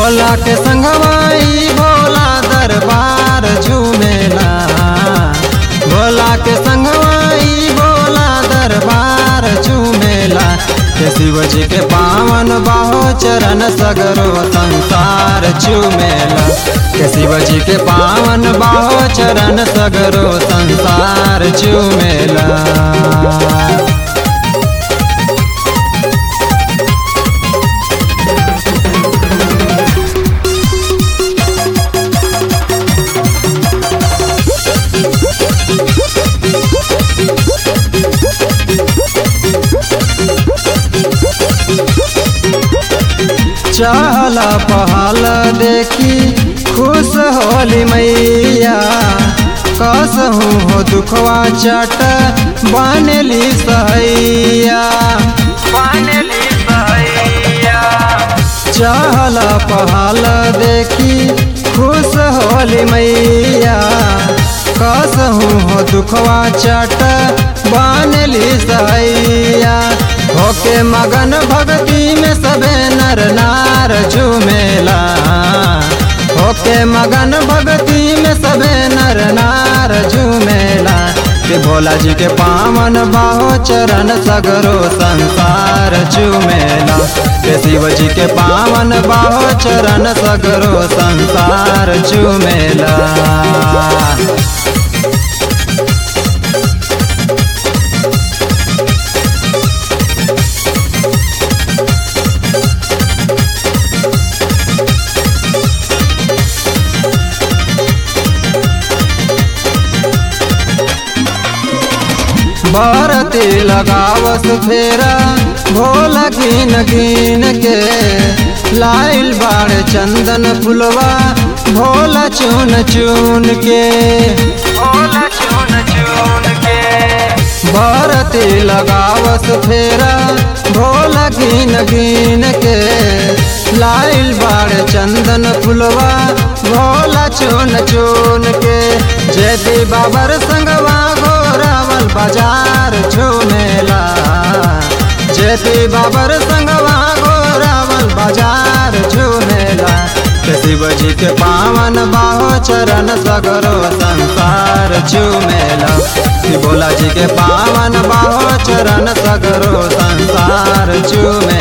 भोला के संगवाई भोला दरबार झूमेला भोला के संगवाई भोला दरबार झूमेला के शिव जी के पावन बाहो चरण सगरो संसार झूमेला के शिव जी के पावन बाहो चरण सगरो संसार झूमेला चहला पहल देखी खुश होली मैया कसहूँ हो दुखवा चट बनली सहैया बनली सहैया चहला पहल देखी खुश होली मैया कसहूँ हो दुखवा चट बनली सहैया होके मगन भक्ति में सबे नर नार झूमेला होके मगन भक्ति में सबे नर नार झूमेला के भोला जी के पावन बाहो चरण सगरो संसार झूमेला के शिव जी के पावन बाहो चरण सगरो संसार झूमेला भारती लगावस फेरा भोला गिन गिन के लाइल बाड़ चंदन फुलवा भोला चुन चुन के भोला चुन चुन के भारती लगावस फेरा भोला गिन गिन के लाइल बाड़ चंदन फुलवा भोला चुन चुन के जेती बाबर संगवा घोरावल बाजार झूमेला जेती बाबर संगवा घोरावल बाजार झूमेला के शिव जी के पावन बाहो चरण सगरो संसार झूमेला कि भोला जी के पावन बाहो चरण सगरो संसार झूमेला